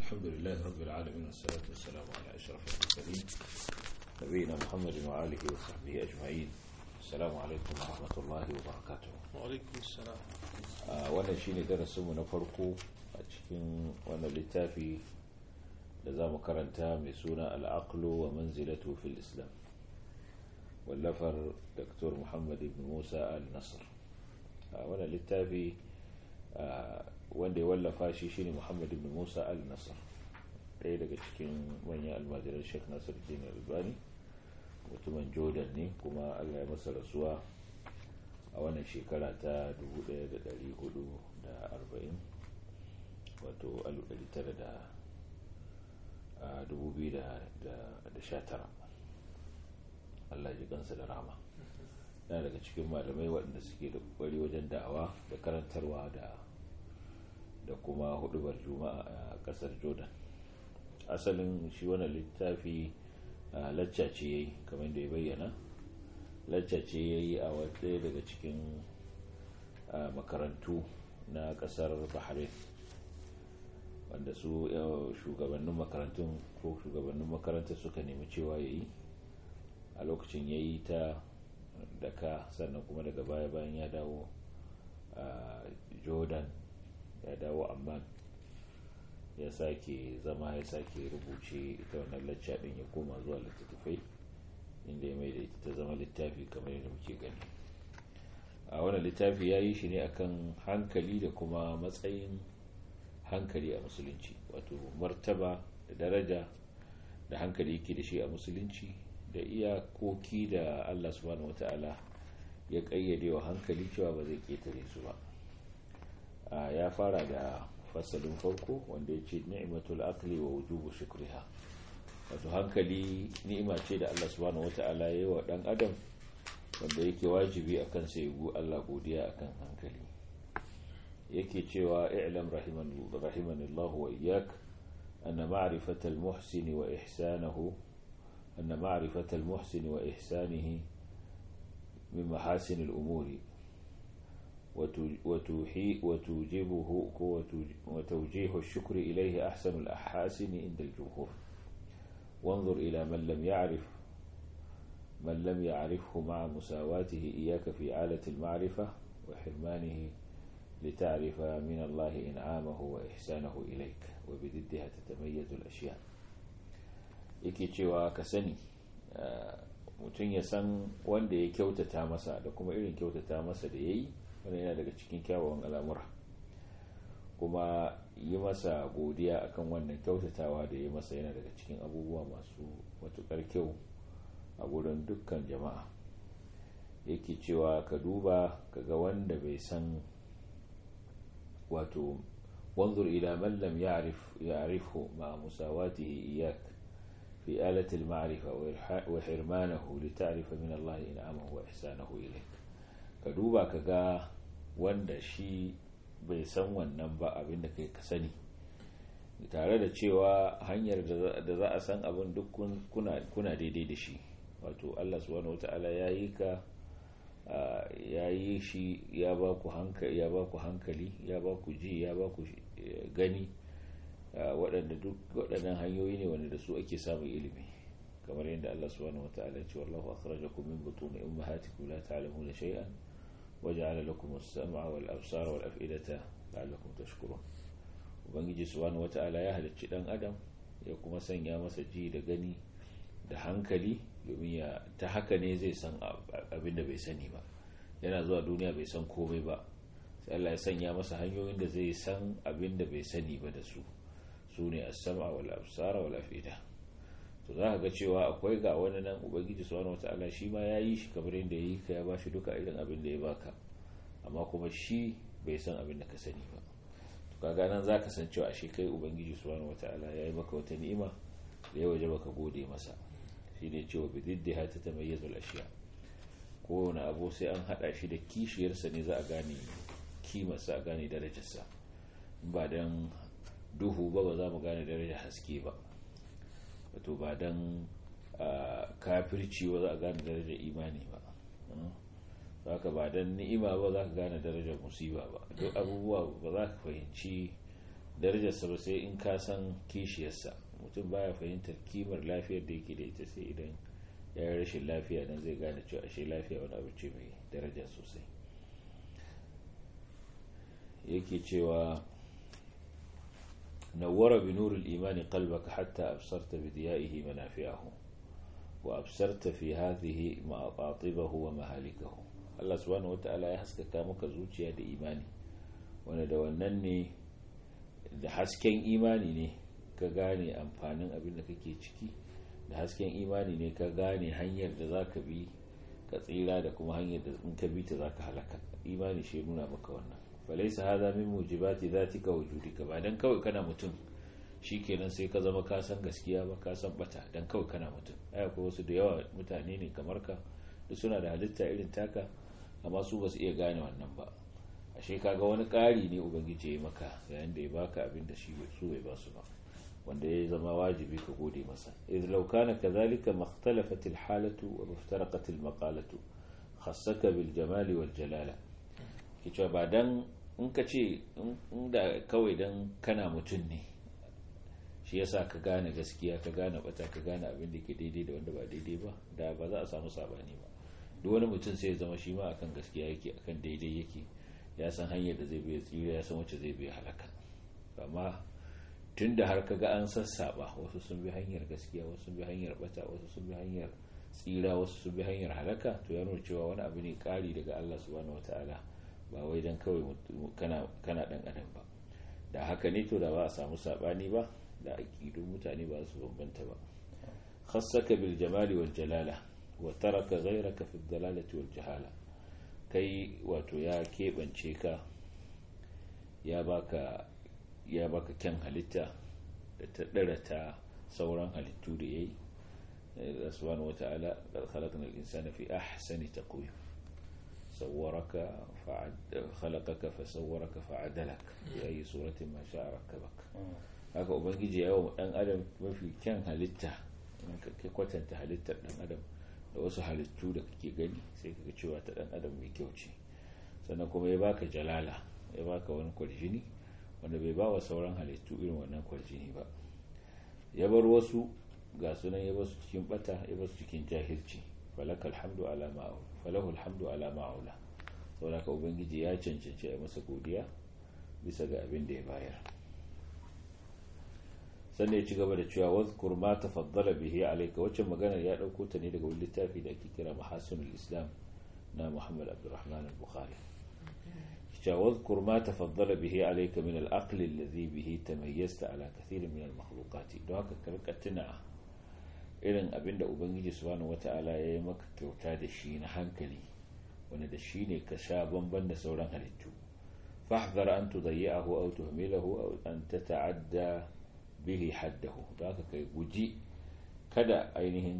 الحمد لله رب العالمين والصلاة والسلام على أشرف المرسلين نبينا محمد وآله وصحبه أجمعين السلام عليكم ورحمة الله وبركاته وعليكم السلام wannan shine darasinmu na farko a cikin wannan littafi da za mu karanta mai suna al'aqlu wa manzilatu fil islam wallafar dr muhammad ibn musa al-nasr wannan littafi wanda ya wallafa shi shine muhammad ibn musa al-nasr ɗaya daga cikin manyan almajiran sheikh nasir din albani mutumin jordan ne kuma allah ya masa rasuwa a wannan shekara ta 1440 wato 1919 allah ji kansa da rama na daga cikin malamai waɗanda suke da ƙwari wajen da'awa da karantarwa da da kuma hudubar juma'a a ƙasar jordan asalin shi wannan littafi lacca ce ya yi kamar da ya bayyana lacca ce ya yi a wadda daga cikin makarantu na kasar bahrain wanda su shugabannin makarantun ko shugabannin makaranta suka nemi cewa ya yi a lokacin ya yi ta daka sannan kuma daga baya bayan ya dawo a jordan ya dawo amman ya sake zama ya sake rubuce ita wannan lacca din ya koma zuwa littattafai inda ya mai da ita ta zama littafi kamar yadda muke gani a wannan littafi ya yi shi ne akan hankali da kuma matsayin hankali a musulunci wato martaba da daraja da hankali yake da shi a musulunci da iyakoki da allah subhanahu wata'ala ya kayyade wa hankali cewa ba zai ketare su ba ya fara da fasalin farko wanda ya ce ni'matul aqli wa wujubu shukriha wato hankali ni'ima ce da Allah subhanahu wata'ala ya yi wa dan adam wanda yake wajibi akan sai gu Allah godiya akan hankali yake cewa i'lam rahimanillah wa iyyak anna ma'rifatal muhsini wa ihsanahu anna ma'rifatal muhsini wa ihsanihi min mahasinil umuri وتوجبه وتوجيه الشكر إليه أحسن الأحاسن عند الجمهور وانظر إلى من لم يعرف من لم يعرفه مع مساواته إياك في آلة المعرفة وحرمانه لتعرف من الله إنعامه وإحسانه إليك وبضدها تتميز الأشياء yake cewa ka sani mutum ya san wanda ya kyautata masa da kuma irin kyautata masa da ya yi wani yana daga cikin kyawawan al'amura kuma yi masa godiya akan wannan kyautatawa da ya masa yana daga cikin abubuwa masu matukar kyau a gurin dukkan jama'a yake cewa ka duba ka ga wanda bai san wato wanzur ila man lam ya'rifhu ma musawatihi iyak fi alati al-ma'rifa wa hirmanahu li ta'rifa min Allah in'amahu wa ihsanahu ilayk ka duba ka ga wanda shi bai san wannan ba abin da kai ka sani tare da cewa hanyar da za a san abin duk kuna daidai da shi wato allah subhanahu wata'ala ya yi ka ya yi shi ya ba ku hankali ya ba ku ji ya ba ku gani waɗanda duk waɗannan hanyoyi ne wanda da su ake samun ilimi kamar yadda allah subhanahu wata'ala ce wallahu akhrajakum min butuni ummahatikum la ta'lamuna shay'an وجعل لكم السمع والأبصار والأفئدة لعلكم تشكرون ubangiji subhanahu wata'ala ya halicci dan adam ya kuma sanya masa ji da gani da hankali domin ya ta haka ne zai san abin da bai sani ba yana zuwa duniya bai san komai ba sai Allah ya sanya masa hanyoyin da zai san abin da bai sani ba da su su ne as-sam'a wal absara wal afida to za ka ga cewa akwai ga wani nan ubangiji subhanahu wata'ala shi ma ya yi shi kamar yadda ya yi ka ya ba shi duka irin abin da ya baka amma kuma shi bai san abin da ka sani ba to kaga nan za ka san cewa ashe kai ubangiji subhanahu wata'ala ya yi maka wata ni'ima da ya waje baka gode masa shi ne cewa bi diddiha ta tamayyazul ashiya kowane abu sai an hada shi da kishiyarsa ne za a gane kimarsa a gane darajarsa ba dan duhu ba ba za mu gane darajar haske ba wato ba don kafirci ba za a gane darajar imani ba haka ba don ni'ima ba za ka gane darajar musiba ba duk abubuwa ba za ka fahimci darajarsa ba sai in ka san kishiyarsa mutum baya fahimtar kimar lafiyar da yake da ita sai idan ya yi rashin lafiya nan zai gane cewa ashe lafiya wani abu ce mai daraja sosai yake cewa nawwara bi nurul imani qalbaka hatta absarta bi diya'ihi manafi'ahu wa absarta fi hadhihi ma'atibahu wa mahalikahu Allah subhanahu wata'ala ya haskaka maka zuciya da imani wanda da wannan ne da hasken imani ne ka gane amfanin abin da kake ciki da hasken imani ne ka gane hanyar da za ka bi ka tsira da kuma hanyar da in ka bi ta za ka halaka imani shi nuna maka wannan falaisa haza min mujibati zatika wujudika ba dan kawai kana mutum shikenan sai ka zama ka san gaskiya ba ka san bata dan kawai kana mutum ai akwai wasu da yawa mutane ne kamar ka duk suna da halitta irin taka amma su ba su iya gane wannan ba ashe kaga wani ƙari ne ubangiji ya maka yayin da ya baka abin da shi su bai ba su ba wanda ya zama wajibi ka gode masa idh law kana kadhalika makhtalafat al halatu wa muftaraqat al maqalatu khassaka bil jamali wal jalala kice ba dan in ka ce inda kawai dan kana mutum ne shi yasa ka gane gaskiya ka gane bata ka gane abin da ke daidai da wanda ba daidai ba da ba za a samu sabani ba duk wani mutum sai ya zama shi ma akan gaskiya yake akan daidai yake ya san hanyar da zai biya tsira ya san wacce zai biya halaka amma tun da har kaga an sassaba wasu sun bi hanyar gaskiya wasu sun bi hanyar bata wasu sun bi hanyar tsira wasu sun bi hanyar halaka to ya nuna cewa wani abu ne kari daga Allah subhanahu wataala ba wai dan kawai kana kana dan adam ba da haka ne to da ba a samu sabani ba da aqidun mutane ba su bambanta ba khassaka bil jamali wal jalala wa taraka ghayraka fi dalalati wal jahala kai wato ya keɓance ka ya baka ya baka kyan halitta da ta ɗara ta sauran halittu da ya yi da subhanahu wata'ala da khalaqna al-insana fi ahsani taqwim sawwaraka khalaqaka fa sawwaraka fa adalak ya yi suratin ma sha'a rakkabak haka ubangiji ya yi dan adam mafi kyan halitta in ka kwatanta halittar dan adam da wasu halittu da kake gani sai kaga cewa ta dan adam mai kyau ce sannan kuma ya baka jalala ya baka wani kwarjini wanda bai ba wa sauran halittu irin wannan kwarjini ba ya bar wasu ga sunan ya basu cikin bata ya basu cikin jahilci falakal hamdu ala ma'aula falahu alhamdu ala ma'aula saboda ka ubangiji ya cancanci a masa godiya bisa ga abin da ya bayar sannan ya ci gaba da cewa wazkur ma tafaddala bihi alayka wacce maganar ya dauko ta ne daga wani littafi da ake kira mahasinul islam na muhammad abdurrahman al-bukhari cewa wazkur ma tafaddala bihi alayka min al-aql alladhi bihi tamayyazta ala kathir min al-makhluqat don haka karka tuna irin abinda ubangiji subhanahu wata'ala ya yi maka kyauta da shi na hankali wanda da shi ne ka sha bamban da sauran halittu fahdhar an tudayyahu aw tuhmilahu aw an tata'adda bihi haddahu da haka kai guji kada ainihin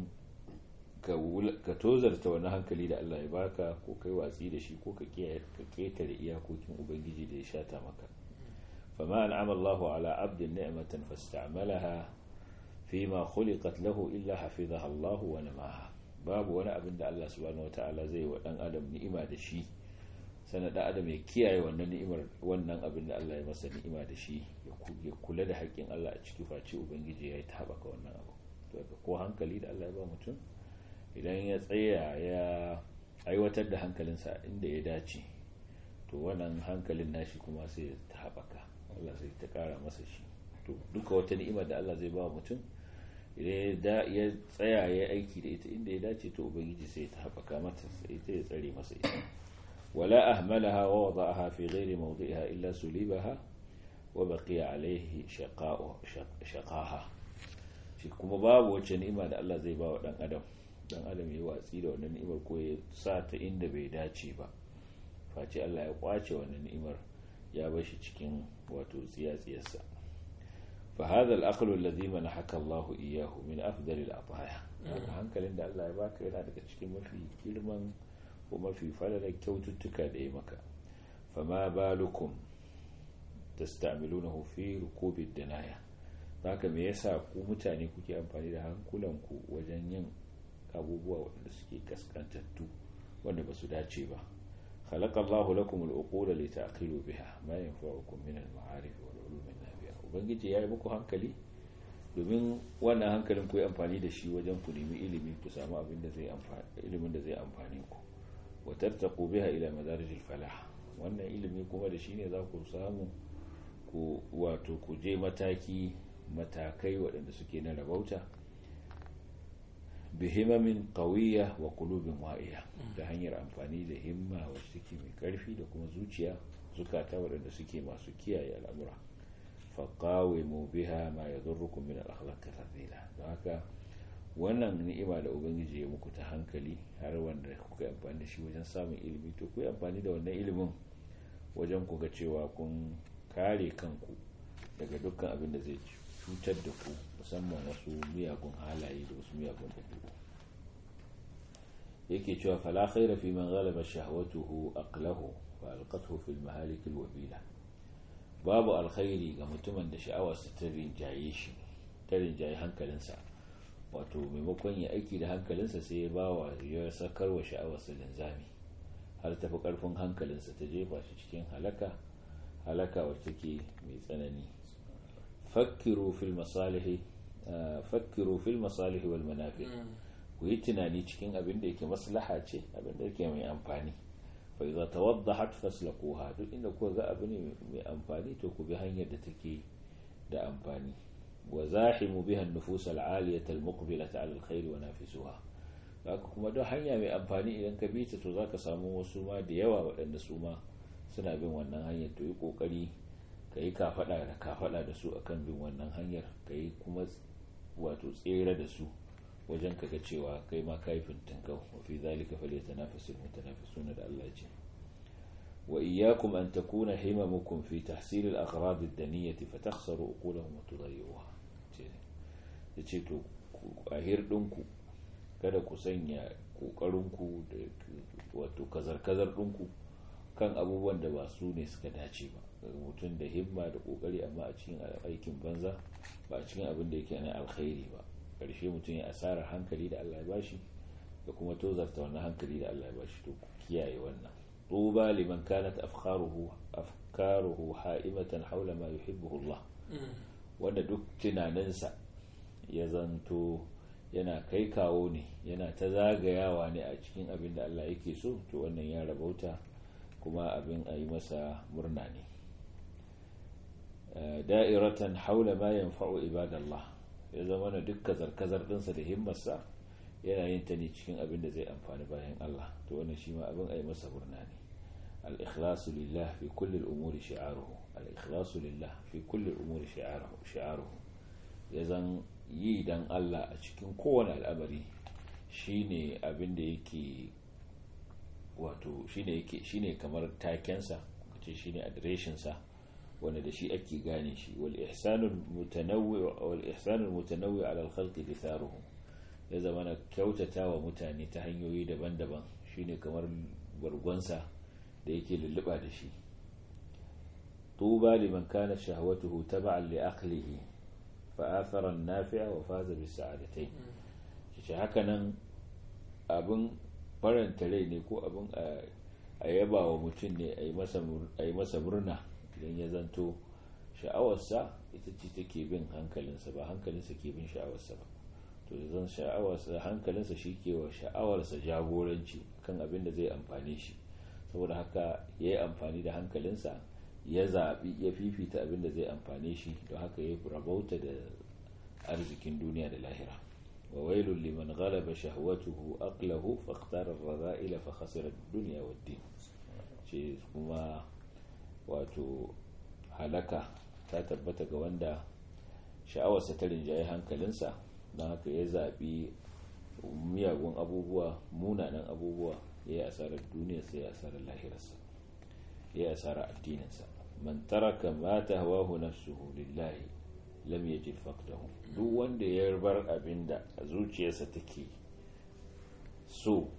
ka tozarta wani hankali da Allah ya baka ko kai watsi da shi ko ka ketare iyakokin ubangiji da ya shata maka fama an'ama Allahu ala abdin ni'matan fasta'malaha fima khuliqat lahu illa hafizaha Allah wa namaha babu wani abin da Allah subhanahu wata'ala zai wa dan adam ni'ima da shi sannan da adam ya kiyaye wannan ni'imar wannan abin da Allah ya masa ni'ima da shi ya kula da haƙƙin Allah a ciki face ubangiji ya yi ta haɓaka wannan abu to ko hankali da Allah ya ba mutum idan ya tsaya ya aiwatar da hankalinsa inda ya dace to wannan hankalin nashi kuma sai ta haɓaka Allah sai ta ƙara masa shi to duka wata ni'imar da Allah zai ba mutum idan ya tsaya ya aiki da ita inda ya dace to ubangiji sai ta haɓaka mata sai ta ya tsare masa ita ولا أهملها ووضعها في غير موضعها إلا سليبها وبقي عليه شقاء شقاها shi kuma babu wacce ni'ima da Allah zai ba wa dan adam dan adam ya watsi da wannan ni'imar ko ya sa ta inda bai dace ba face Allah ya kwace wannan ni'imar ya bar shi cikin wato tsiyatsiyarsa fa hadha al-aqlu alladhi manahaka Allah iyyahu min afdal al-ataya hankalin da Allah ya baka yana daga cikin mafi girman ko mafi falalar kyaututtuka da ya maka fama balukum tastamilunahu fi rukubid danaya haka me yasa ku mutane kuke amfani da hankulanku wajen yin abubuwa waɗanda suke kaskantattu wanda ba su dace ba خلق الله لكم العقول لتعقلوا بها ما ينفعكم من المعارف والعلوم النافعة ubangiji ya yi muku hankali domin wannan hankalin ku yi amfani da shi wajen ku nemi ilimi ku samu abin da zai amfani ilimin da zai amfani ku wa tartaqu biha ila madarijil falah wannan ilimi kuma da shi ne za ku samu ku wato ku je mataki matakai waɗanda suke na rabauta bihimamin qawiyya wa qulubin wa'iya ta hanyar amfani da himma wacce take mai karfi da kuma zuciya zukata waɗanda suke masu kiyaye al'amura faqawimu biha ma yadurrukum min al-akhlaq al-fadila don haka wannan ni'ima da ubangiji ya muku ta hankali har wanda kuka yi amfani da shi wajen samun ilimi to ku yi amfani da wannan ilimin wajen ku ga cewa kun kare kanku daga dukkan abin da zai cutar da ku musamman wasu miyagun halaye da wasu miyagun ɗabi'u yake cewa fala khaira fi man ghalaba shahwatuhu aqlahu wa alqathu fil mahalik al wabila babu alkhairi ga mutumin da sha'awarsa ta rinjaye shi ta rinjaye hankalinsa wato maimakon ya aiki da hankalinsa sai ya bawa ya sakar wa sha'awarsa linzami har tafi karfin hankalinsa ta jefa shi cikin halaka halaka wacce take mai tsanani fakkiru fil masalihi fakkiru fil masalihi wal manafi ku yi tunani cikin abin da yake maslaha ce abin da yake mai amfani fa idza tawaddahat faslaquha duk inda kuka ga abu ne mai amfani to ku bi hanyar da take da amfani wa zahimu biha an-nufus al-aliyah al-muqbilah 'ala al-khair wa nafisuha haka kuma duk hanya mai amfani idan ka bi ta to zaka samu wasu ma da yawa waɗanda su ma suna bin wannan hanyar to yi kokari ka yi kafada da kafada da su akan bin wannan hanyar ka yi kuma wato tsere da su wajen ka ga cewa kai ma kai fintinkau wa fi zalika falyatanafasul mutanafisuna da Allah ce wa iyyakum an takuna himamukum fi tahsil al-aghrad ad-daniyah fatakhsaru uqulahum wa tudayyi'uha ce ce to a hirdinku kada ku sanya kokarinku da wato kazar-kazar ɗinku kan abubuwan da ba su ne suka dace ba mutum da himma da kokari amma a cikin aikin banza ba a cikin abin da yake na alkhairi ba karshe mutum ya asarar hankali da Allah ya bashi da kuma tozarta wannan hankali da Allah ya bashi to kiyaye wannan tuba liman kanat afkaruhu afkaruhu ha'imatan haula ma yuhibbuhu Allah wanda duk tunaninsa ya zanto yana kai kawo ne yana ta zagayawa ne a cikin abin da Allah yake so to wannan ya rabauta kuma abin a yi masa murna ne da'iratan haula ma yanfa'u ibadallah ya zama na duk kazar-kazar ɗinsa da himmarsa yana yin ta ne cikin abin da zai amfani bayan Allah to wannan shi ma abin a yi masa murna ne al-ikhlasu lillah fi kulli al-umuri shi'aruhu al-ikhlasu lillah fi kulli al-umuri shi'aruhu ya zan yi dan Allah a cikin kowane al'amari shine abin da yake wato shine yake shine kamar takensa kace shine adireshin sa wanda da shi ake gane shi wal ihsanul mutanawwi wal ihsanul mutanawwi ala al khalqi ditharuhu ya zama na kyautata wa mutane ta hanyoyi daban-daban shine kamar bargonsa da yake lulluba da shi tuba liman kana shahwatuhu tab'an li aqlihi fa athara an-nafi'a wa faza bis sa'adatayn shi haka nan abin faranta rai ne ko abin a yaba wa mutum ne a yi masa murna idan ya zanto sha'awarsa ita ce take bin hankalinsa ba hankalinsa ke bin sha'awarsa ba to zan sha'awarsa hankalinsa shi ke wa sha'awarsa jagoranci kan abin da zai amfane shi saboda haka ya yi amfani da hankalinsa ya zaɓi ya fifita abin da zai amfane shi don haka ya rabauta da arzikin duniya da lahira وويل لمن غلب شهوته أقله فاختار الرذائل فخسر الدنيا والدين ce kuma wato halaka ta tabbata ga wanda sha'awarsa ta rinjaye hankalinsa don haka ya zaɓi miyagun abubuwa munanan abubuwa ya yi asarar duniyarsa ya asarar lahirarsa ya yi asarar addininsa man taraka ma tahwahu nafsuhu lillahi lam yajid faqdahu duk wanda ya bar abinda a zuciyarsa take so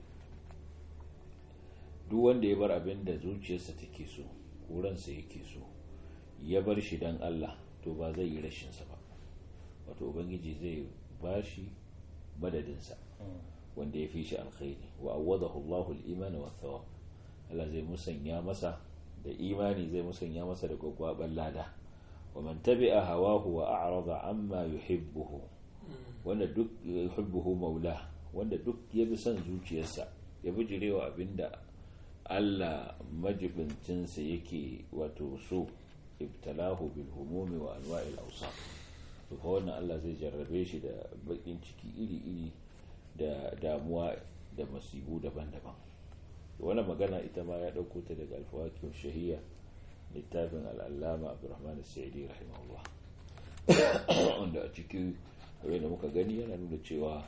duk wanda ya bar abinda zuciyarsa take so kuransa yake so ya bar shi dan Allah to ba zai yi rashin sa ba wato ubangiji zai bashi madadinsa wanda ya fi shi alkhairi wa awadahu Allahu al-iman wa thawab Allah zai musanya masa da imani zai musanya masa da gwagwaban lada wa man tabi'a hawahu wa a'rada amma yuhibbuhu wanda duk yuhibbuhu maula wanda duk ya bi son zuciyarsa ya bijirewa abinda Allah majibincinsa yake wato so ibtalahu bil humumi wa anwa'il awsaf to fa wannan Allah zai jarrabe shi da bakin ciki iri-iri da damuwa da masibu daban-daban wannan magana ita ma ya dauko ta daga alfawakiyar shahiyya littafin al'allama abdurrahman sa'idi rahimahullah wanda a cikin da muka gani yana nuna cewa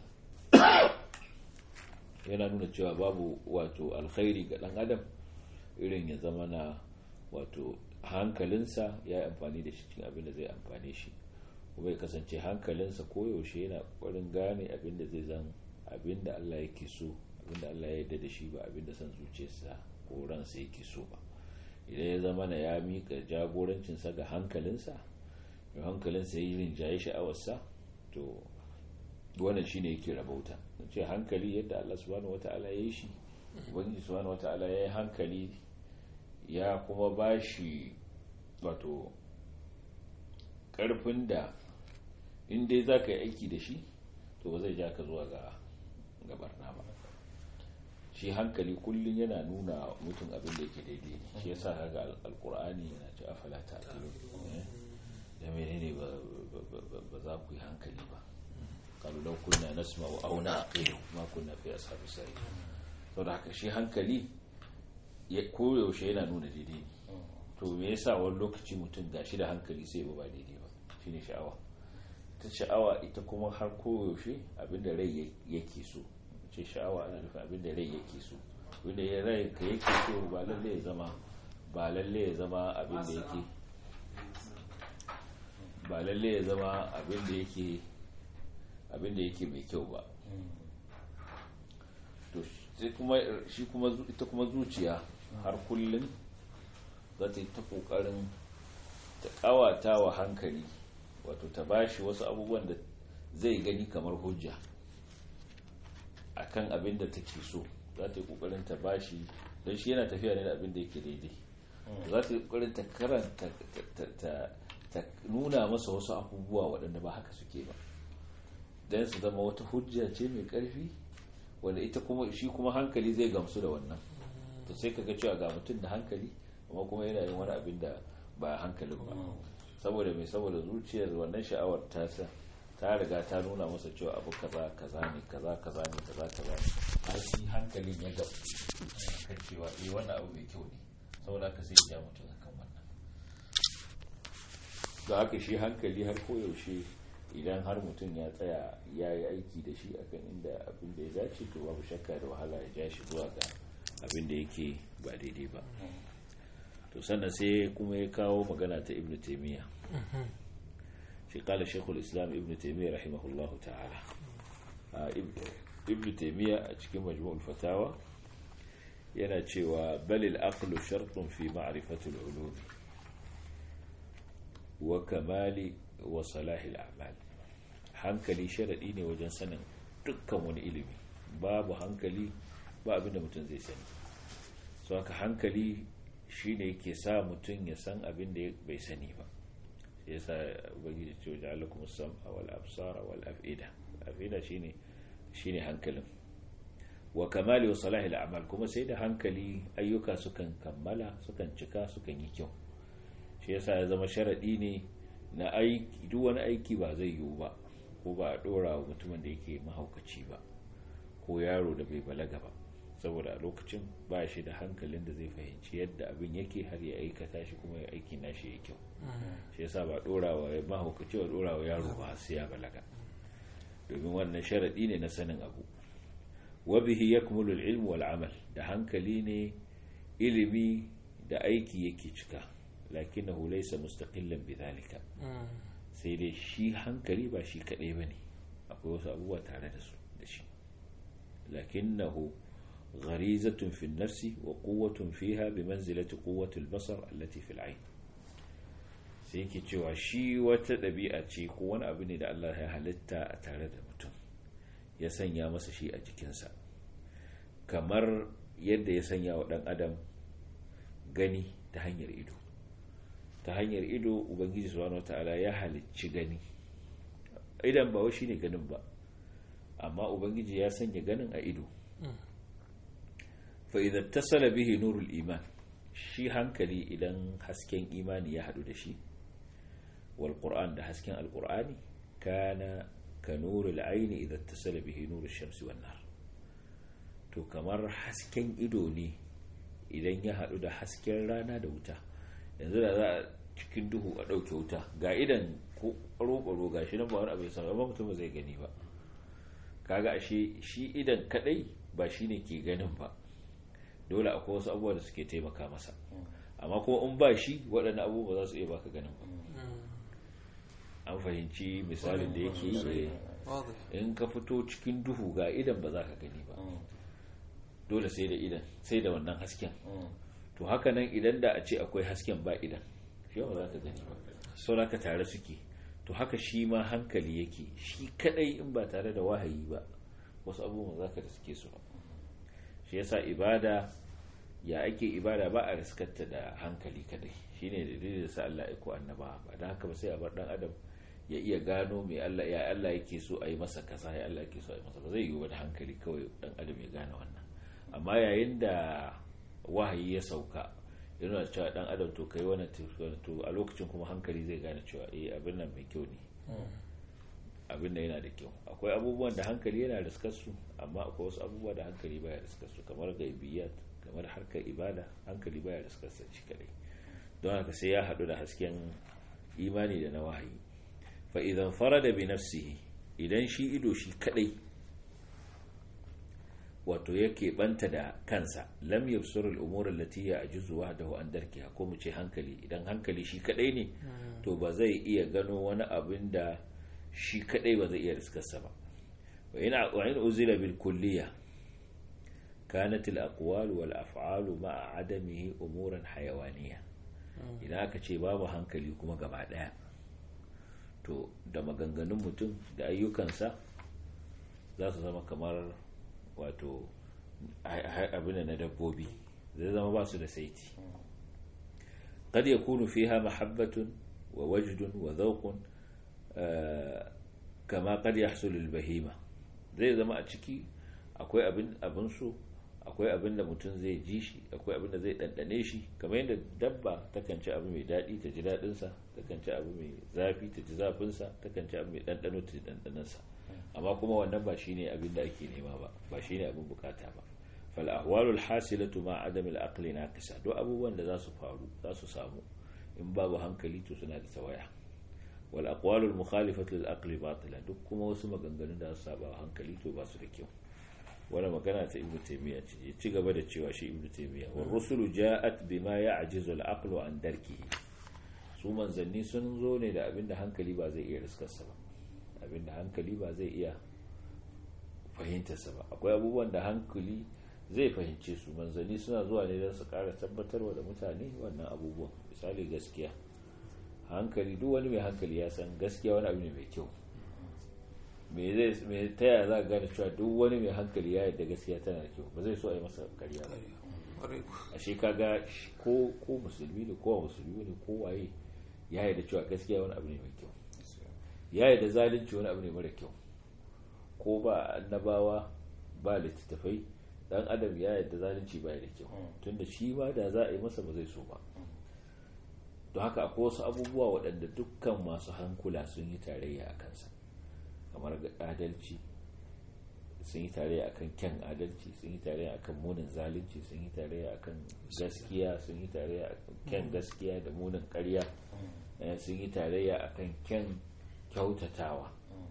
yana nuna cewa babu wato alkhairi ga dan adam irin ya zama na wato hankalinsa ya yi amfani da shi cikin abin da zai amfane shi kuma ya kasance hankalinsa koyaushe yana ƙwarin gane abin da zai zan abin da Allah yake so abin da Allah ya yarda da shi ba abin da son zuciyarsa ko ransa yake so ba idan ya zama na ya mika jagorancinsa ga hankalinsa mai hankalinsa ya yi rinjaye sha'awarsa to wannan shine yake rabauta ce hankali yadda Allah subhanahu wata'ala ya yi shi ubangiji subhanahu wata'ala ya yi hankali ya kuma ba shi wato karfin da in dai za ka yi aiki da shi to ba zai ja ka zuwa ga gabarna ba shi hankali kullum yana nuna mutum abin da yake daidai ne shi yasa kaga alkur'ani yana ci afala ta da menene ba za ku yi hankali ba kalu lau kunna nasma wa auna aqilu ma kunna fi ashabi sai to da haka shi hankali ya koyaushe yana nuna daidai ne to me yasa wani lokaci mutum gashi da hankali sai ba daidai ba shine sha'awa ta sha'awa ita kuma har koyaushe abinda rai yake so ce sha'awa ana nufin abinda rai yake so wanda ya rai ka yake so ba lalle ya zama ba lalle ya zama abinda yake ba lalle ya zama abinda yake abinda yake mai kyau ba to sai kuma shi kuma ita kuma zuciya har kullum za ta yi ta kokarin ta kawata wa hankali wato ta bashi wasu abubuwan da zai gani kamar hujja akan abin da take so za ta yi kokarin ta bashi don shi yana tafiya ne da abin da yake daidai za ta yi kokarin ta karanta ta nuna masa wasu abubuwa waɗanda ba haka suke ba don su zama wata hujja ce mai ƙarfi wanda ita kuma shi kuma hankali zai gamsu da wannan to sai ka ga cewa ga mutum da hankali amma kuma yana yin wani abin da ba hankalin ba saboda mai saboda zuciyar wannan sha'awar ta ta riga ta nuna masa cewa abu kaza kaza ne kaza kaza ne kaza kaza ne har shi hankalin ya gaba kan cewa eh wannan abu mai kyau ne saboda haka sai ya mutum akan wannan da haka shi hankali har koyaushe idan har mutum ya tsaya ya yi aiki da shi akan inda abin da ya dace to babu shakka da wahala ya ja shi zuwa ga abin da yake ba daidai ba to sannan sai kuma ya kawo magana ta ibn taimiyya shi kala shekul islam ibn taimiyya rahimahullah ta'ala ibn taimiyya a cikin majmu'ul fatawa yana cewa balil aqlu shartun fi ma'rifatul ulumi wa kamali wa salahil a'mal hankali sharadi ne wajen sanin dukkan wani ilimi babu hankali ba abinda mutum zai sani so haka hankali shine yake sa mutum ya san abin da bai sani ba sai yasa ubangiji ce wajen alakum sam'a wal absara wal af'ida af'ida shine shine hankalin wa kamali wa salahi al'amal kuma sai da hankali ayyuka sukan kammala sukan cika sukan yi kyau shi yasa ya zama sharadi ne na aiki duk wani aiki ba zai yiwu ba ko ba a dora wa mutumin da yake mahaukaci ba ko yaro da bai balaga ba saboda a lokacin ba shi da hankalin da zai fahimci yadda abin yake har ya aikata shi kuma ya aiki na shi ya kyau shi yasa ba dorawa ya mahaukaci wa dorawa yaro ba sai ya balaga domin wannan sharadi ne na sanin abu wa bihi yakmulu al-ilm wal amal da hankali ne ilimi da aiki yake cika lakinnahu laysa mustaqillan bidhalika sai dai shi hankali ba shi kadai bane akwai wasu abubuwa tare da su da shi lakinnahu غريزة في النفس وقوة فيها بمنزلة قوة البصر التي في العين sai yake cewa shi wata ɗabi'a ce ko wani abu ne da Allah ya halitta a tare da mutum ya sanya masa shi a jikinsa kamar yadda ya sanya wa ɗan adam gani ta hanyar ido ta hanyar ido ubangiji subhanahu wataala ya halicci gani idan ba shi ne ganin ba amma ubangiji ya sanya ganin a ido fa idan tasala bihi nurul iman shi hankali idan hasken imani ya hadu da shi wal qur'an da hasken alqur'ani kana ka nurul aini idan tasala bihi nurul shamsi wan nar to kamar hasken ido ne idan ya hadu da hasken rana da wuta yanzu da za a cikin duhu a ɗauke wuta ga idan ko ɓaro-ɓaro ga shi nan ba wani abin sa amma mutum zai gani ba kaga ashe shi idan kadai ba shi ne ke ganin ba dole akwai wasu abubuwa da suke taimaka masa amma kuma in ba shi waɗannan abubuwa za su iya baka ganin ba an fahimci misalin da yake yi in ka fito cikin duhu ga idan ba za ka gani ba dole sai da idan sai da wannan hasken to haka nan idan da a ce akwai hasken ba idan shi ba za ka gani ba saura ka tare suke to haka shi ma hankali yake shi kadai in ba tare da wahayi ba wasu abubuwan za ka da suke su ba shi yasa ibada ya ake ibada ba a riskarta da hankali kadai shine dalilin da sa Allah ya ko annaba ba dan haka ba sai a bar dan adam ya iya gano mai Allah ya Allah yake so a yi masa kaza ya Allah yake so a yi masa ba zai yi da hankali kawai dan adam ya gane wannan amma yayin da wahayi ya sauka yana cewa dan adam to kai wannan to a lokacin kuma hankali zai gane cewa eh abin nan mai kyau ne abin da yana da kyau akwai abubuwan da hankali yana riskar su amma akwai wasu abubuwa da hankali baya riskar su kamar gaibiyat kamar harkar ibada hankali baya riskar sa shi kadai don haka sai ya hadu da hasken imani da na wahayi fa idan farada bi nafsihi idan shi ido shi kadai wato yake banta da kansa lam yabsur al-umur allati ya'juzu wahdahu an darkiha ko mu ce hankali idan hankali shi kadai ne to ba zai iya gano wani abin da shi kadai ba zai iya riskarsa ba wa ina wa in uzila bil kulliya kanat al aqwal wal af'al ma'a adamihi umuran hayawaniya idan aka ce babu hankali kuma gaba daya to da maganganun mutum da ayyukansa za su zama kamar wato abin na dabbobi zai zama ba su da saiti قد يكون فيها محبة ووجد وذوق كما قد يحصل البهيمة zai zama a ciki akwai abin abin so akwai abin da mutum zai ji shi akwai abin da zai ɗanɗane shi kamar yadda dabba takan ci abu mai daɗi ta ji daɗinsa takan ci abu mai zafi ta ji zafinsa takan ci abu mai ɗanɗano ta ji ɗanɗanonsa amma kuma wannan ba shine abin da ake nema ba ba shine abin bukata ba fal ahwalul hasilatu ma adam al aqli naqisa duk abubuwan da za su faru za su samu in babu hankali to suna da tawaya wal aqwalul mukhalifatu lil aqli batila duk kuma wasu maganganun da su saba hankali to ba su da kyau wani magana ta ibnu taymiya ce ya ci gaba da cewa shi ibnu taymiya wa rusulu ja'at bima ya'jizu al aqlu an darkihi su manzanni sun zo ne da abin da hankali ba zai iya riskarsa ba abin da hankali ba zai iya fahimtarsa ba akwai abubuwan da hankali zai fahimce su manzanni suna zuwa ne don su kara tabbatarwa da mutane wannan abubuwan misali gaskiya hankali duk wani mai hankali ya san gaskiya wani abu ne mai kyau me zai ta yaya za ka gane cewa duk wani mai hankali ya yadda gaskiya tana da kyau ba zai so a yi masa karya ba a shi kaga ko ko musulmi ne ko musulmi ne ko waye ya yadda cewa gaskiya wani abu ne mai kyau ya yadda zalunci wani abu ne mara kyau ko ba annabawa ba littattafai dan adam ya yadda zalunci ba da kyau tunda shi ba da za a yi masa ba zai so ba don haka akwai wasu abubuwa waɗanda dukkan masu hankula sun yi tarayya a kansa kamar adalci sun yi tarayya akan kyan adalci sun yi tarayya akan munin zalunci sun yi tarayya akan gaskiya sun yi tarayya akan kyan gaskiya da munin ƙarya sun yi tarayya akan kyan kyautatawa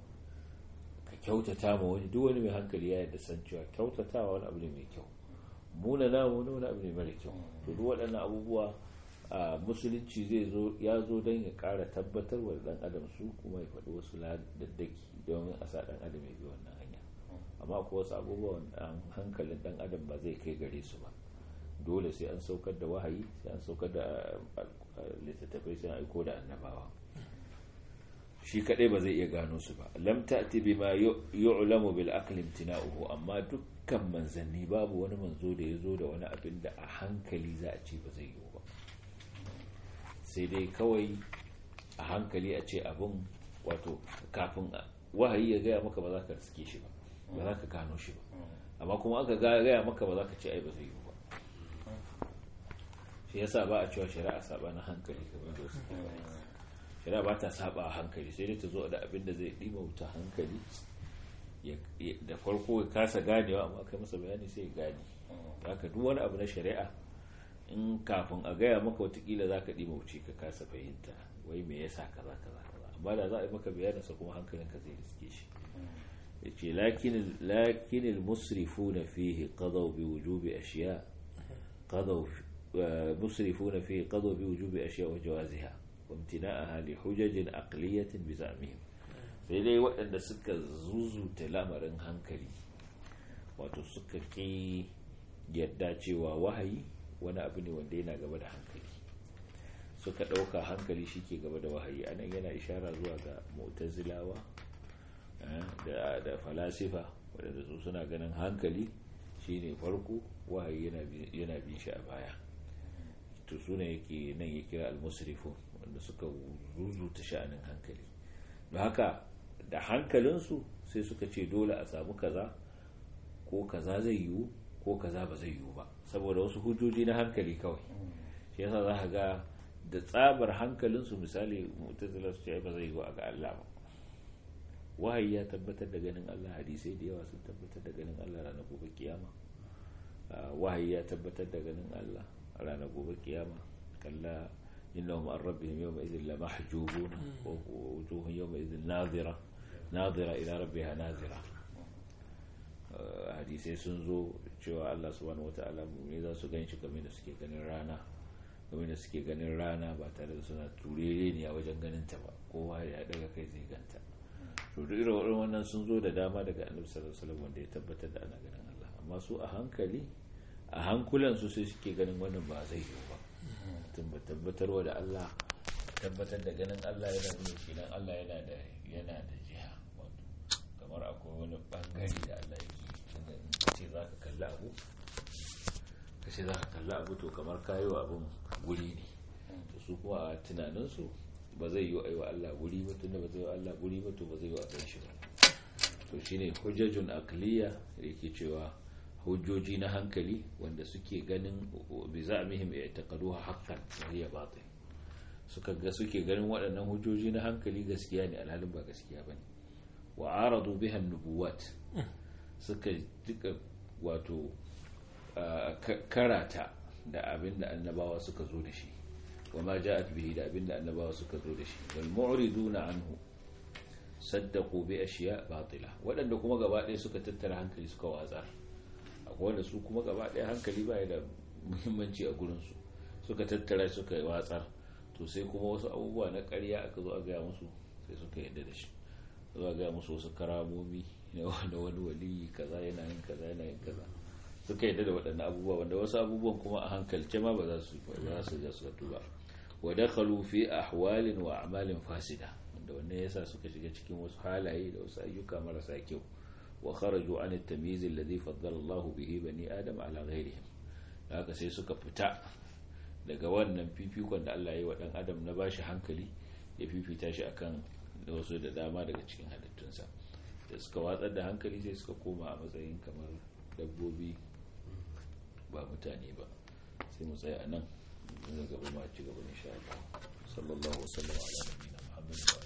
ka kyautata ma wani duk wani mai hankali ya yadda san cewa kyautatawa wani abu ne mai kyau muna na wani wani abu ne mara kyau to duk waɗannan abubuwa a musulunci zai zo ya zo don ya ƙara tabbatar wa ɗan adam su kuma ya faɗi wasu daddaki don a sa ɗan adam ya bi wannan hanya amma ko wasu abubuwan hankalin ɗan adam ba zai kai gare su ba dole sai an saukar da wahayi sai an saukar da littattafai sai an aiko da annabawa shi kadai ba zai iya gano su ba lam ta'ti bima yu'lamu bil aqli imtina'uhu amma dukkan manzanni babu wani manzo da yazo da wani abin da a hankali za a ce ba zai yi ba sai dai kawai a hankali a ce abin wato kafin wahayi ya gaya maka ba za ka riske shi ba ba za ka gano shi ba amma kuma aka gaya maka ba za ka ce ai ba zai yi ba shi yasa ba a cewa shari'a saba na hankali kamar da wasu shari'a ba ta saba a hankali sai dai ta zo da abin da zai wuta hankali da farko ya kasa ganewa amma kai masa bayani sai ya gane haka duk wani abu na shari'a in kafin a gaya maka watakila za ka wuce ka kasa fahimta wai me yasa kaza kaza kaza amma da za a yi maka bayaninsa kuma hankalinka zai riske shi yace lakin lakin al-musrifuna fihi qadaw bi wujubi ashiya qadaw musrifuna fihi qadaw bi wujubi ashiya wa jawaziha wa imtina'aha li hujaj aqliyah bi za'mihim sai dai waɗanda suka zuzuta lamarin hankali wato suka ki yadda cewa wahayi wani abu ne wanda yana gaba da hankali suka ɗauka hankali shi ke gaba da wahayi anan yana ishara zuwa ga mu'tazilawa da falasifa waɗanda su suna ganin hankali shine farko wahayi yana bin shi a baya to su ne yake nan ya kira almusrifu wanda suka zuzuta sha'anin hankali don haka da hankalinsu sai suka ce dole a samu kaza ko kaza zai yiwu ko kaza ba zai yiwu ba saboda wasu hujjoji na hankali kawai shi yasa za ka ga da tsabar hankalinsu misali mutazila su ce ba zai yiwu a ga Allah ba wahayi ya tabbatar da ganin Allah hadisai da yawa sun tabbatar da ganin Allah ranar gobe kiyama wahayi ya tabbatar da ganin Allah ranar gobe kiyama kalla innahum an rabbihim yawma idhin la mahjubun wa wujuhun yawma idhin nadhira nadhira ila rabbiha nadhira hadisai sun zo cewa Allah subhanahu wataala ne za su ganshi kamar da suke ganin rana kamar da suke ganin rana ba tare da suna turere ne a wajen ganin ta ba kowa ya daga kai zai ganta to duk irin wannan sun zo da dama daga annabi sallallahu alaihi wasallam wanda ya tabbatar da ana ganin Allah amma su a hankali a hankulan su sai suke ganin wannan ba zai yi ba tun ba tabbatarwa da Allah tabbatar da ganin Allah yana nuna shi dan Allah yana da yana da jiha kamar akwai wani bangare da Allah yake tunda in kace zaka kalli abu kace zaka kalli abu to kamar kayo abun guri ne to su kuma a tunanin su ba zai yi wa Allah guri ba tunda ba zai yi wa Allah guri ba to ba zai yi wa kan shi ba to shine hujjajun aqliya yake cewa hujjoji na hankali wanda suke ganin bi za'mihim i'taqaduha haqqan wa hiya batil suka ga suke ganin waɗannan hujjoji na hankali gaskiya ne alhalin ba gaskiya bane wa aradu biha nubuwat suka duka wato karata da abin da annabawa suka zo da shi وما جاءت به da abinda annabawa suka zo da shi wal mu'riduna anhu saddaqu bi ashiya batila wadanda kuma gaba ɗaya suka tattara hankali suka watsar akwai wanda su kuma gaba ɗaya hankali ba da muhimmanci a gurin su suka tattara suka watsar to sai kuma wasu abubuwa na ƙarya aka zo a gaya musu sai suka yadda da shi zo a gaya musu wasu karamomi na wani waliyi kaza yana yin kaza yana yin kaza suka yadda da waɗannan abubuwa wanda wasu abubuwan kuma a hankalce ma ba za su ba su ga su ba wa dakhalu fi ahwalin wa a'malin fasida wanda wannan yasa suka shiga cikin wasu halaye da wasu ayyuka marasa kyau wa kharaju an at-tamyiz alladhi faddala Allahu bihi bani adam ala ghayrihim haka sai suka fita daga wannan fifikon da Allah ya yi wa dan adam na bashi hankali ya fifita shi akan wasu da dama daga cikin halittunsa da suka watsar da hankali sai suka koma a matsayin kamar dabbobi ba mutane ba sai mu tsaya a nan daga gaba ma ci gaba insha Allah sallallahu alaihi wa sallam ala nabiyina Muhammad